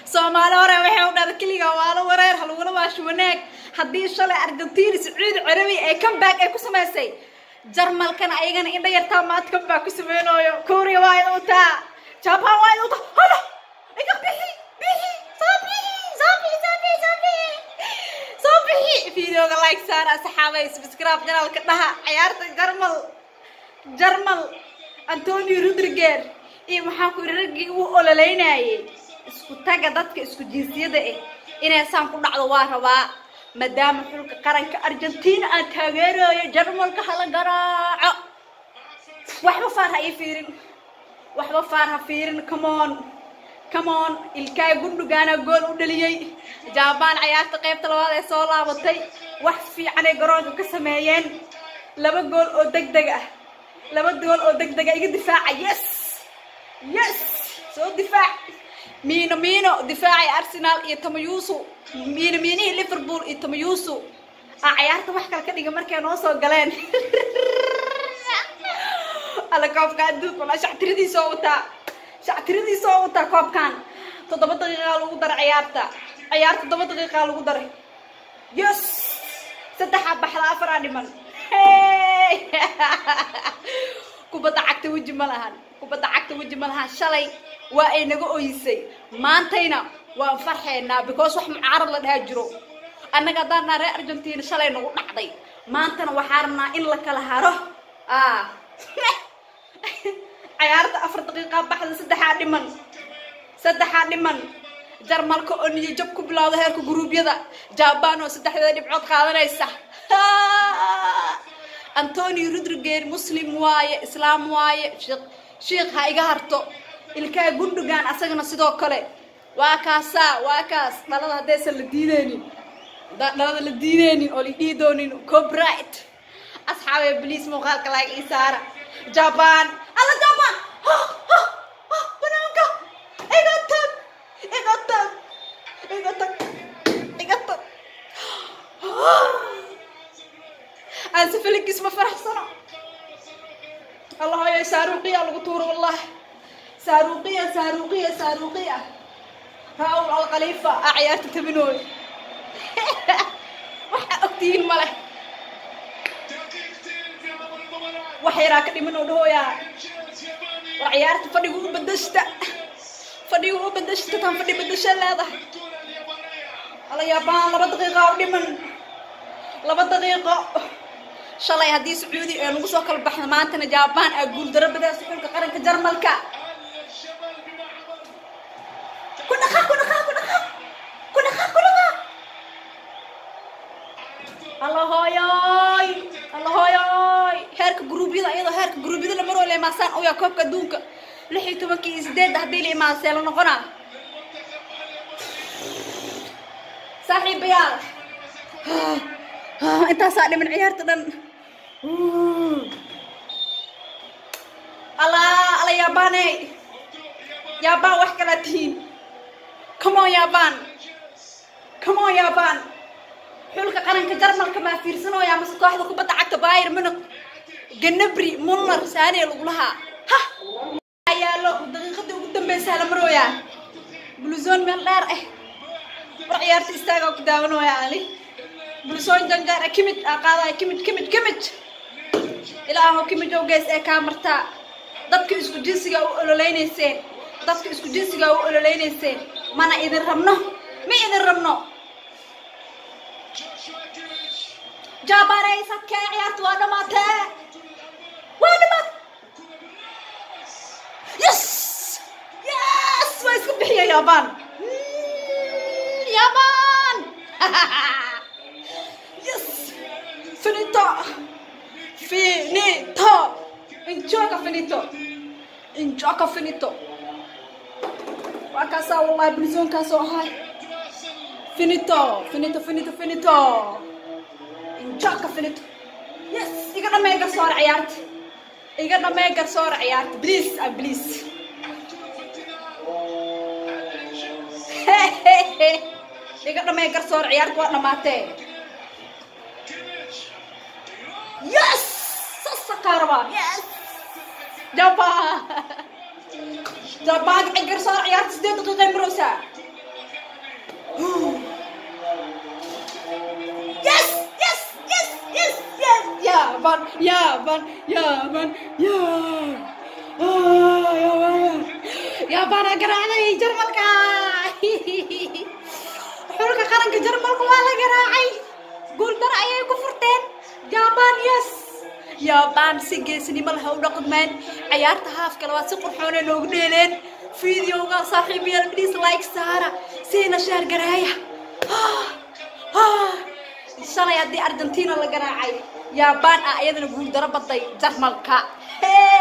soomaali hore waxay u dhada keliga waalo wareer halugula waasho wanaag haddii shalay argentina sacuudi carabi ee comeback ay ku samaysay jarmalkana ayagana indha yartaa maad comeback ku sameynooyo korea waa ina utaa japan waa ina utaa halo iga bixi bixi soo bixi soo bixi soo bixi soo bixi soo bixi videoga like saar asxaabay subscribe janaalka dhaha ciyaarta jarmal jarmal antonio rudriger iyo maxaa ku yidhi raggii uu ololeynayay isku taga dadka isku jinsiyada ah inay saan ku dhacdo waa rabaa maadaama xulka qaranka argentina aan taageerayo jarmalka hala garaaco waxba faar ha ii fiirin waxba faar ha fiirin comeon comeon ilkaay gundhugaana gool u dhaliyey jaabaan cayaarta qaybta labaad ee soo laabatay wax fiicanay garoonka ka sameeyeen laba gool oo deg deg ah laba gool oo deg dega iga difaaca yes yes soo difaac miino miino difaacay arsenal iyo tamayusu miino miinihii liverpool iyo tamayusu aa cayaarta wax kale ka dhiga markay noo soo galeen alla koobka adduunka walaa shactiradiisa oo wataa shactiradiisa oo wataa koobkan toddoba daqiiqaa lagu daray ciyaarta ciyaar toddoba daqiiqaa lagu daray yes saddexaa baxda afaraa dhiman kubadda cagta weji ma lahan kubadda cagta weji ma lahan shalay waa ay naga oyisay maantayna waan farxeynaa because wax mucaarad la dhahaa jiro annaga haddaan naa reer argentina shalay nagu dhacday maantana waxaa rabnaa in la kala haro cayaarta afar daqiiqaa baxda saddexaa dhiman saddexaa dhiman jarmalka oo niyo jab ku bilowda heerka guruubyada jaban oo saddexdeeda dhibcood qaadanaysa antonio rudriger muslim waaye islaam waaye shiikh ha iga harto ilkaa gundhugan asagana sidoo kale waa kaasaa waa kaas dhalada haddaysan la diideynin dhalada la diideynin oo la dhihi doonin coprit asxaabee bliis muuqaalka laag ii saara jaban alla jaban banaanka iga tag iga tag iga tag iga tag aanse feligis ma faraxsano allahoyo saaruuqiya lagu tuuro wallahi saaruuqiya saaruuqiya saaruuqiya raa-ul alkhaliifa aa ciyaarta tabinooy waxaa ogtihiin ma leh wax yaraa ka dhiman oo dhahooyaa war ciyaarta fadhigu u badashta fadhigu u badashta tan fadhi badasha leedahay ala yaabaan laba daqiiqa u dhiman laba daqiiqo shalay haddii sacuudi ee lagu soo kala baxda maantana jaban aa guuldaro badaysa xulka qaranka jarmalka ku dhaqa ku dhaqa ku dhaqa ku dhaqa ku dhaqa alla hooyoy alla hooyoy heerka guruubyada iyadoo heerka guruubyada la maroo la imaasaan oyaa koobka adduunka lix iyo tobankii iyo sideedda haddii la imaasee la noqonaa saaxiibayaal intaasaa dhiman ciyaarta dhan alla alla yaabane yaabaan wax kalaa tihiin comeon yaabaan comeon yaabaan xulka qaranka jarmalka maa fiirsanooya mase kooxda kubadda cagta bayr munuk ganabri muller saanee lagu lahaa ha yaalo daqiiqadii ugu dambeysaa la marooyaa bluzon meel dheer ah war ciyaarta istaagaa ku daawanooya ali bulsooyin jangaar ah kimid aa qaadaya kimid kimid kimid ilaahow kimid oo gees ee kaa martaa dadka isku jinsiga u ololeynayseen dadka isku jinsiga u ololeynayseen mana idin rabno ma idin rabno jaabanay sadkee ciyaarta waa dhamaatee waa dhamaat yes yes waa iska bixiya yaabaan yaabaan Yes! Finito! Finito! In gioca finito! In gioca finito! Waa kaasaa wallahi bilisoonkaas oo ahay finito finito finito finito in gioca finito yes iga dhamee garsoore ciyaarta iga dhamee garsoore ciyaarta please ah please iga dhamee garsoore ciyaarta waa dhamaatee Yes! Sasa karaba. Yes! Jaba. Jaba ay garsoor ciyaarta sideed daqiiqo ay maraysaa. yaaban yaaban yaaban yaa Ah, yaaban yaabaana garaacday jarmalka xulka qaranka jarmalka waa la garaacay guuldar ayay ku furteen yaaban yes yaabaan si geesnimo leh u dhaqmeen ciyaarta haafka labaad si qurxoona noogu dheeleen fideoga saaxiibayaal please like saara siina shaar garaaya Ah, ah. shalay haddii argentina la garaacay yaabaan ah iyadana guuldaro baday jarmalka Hey!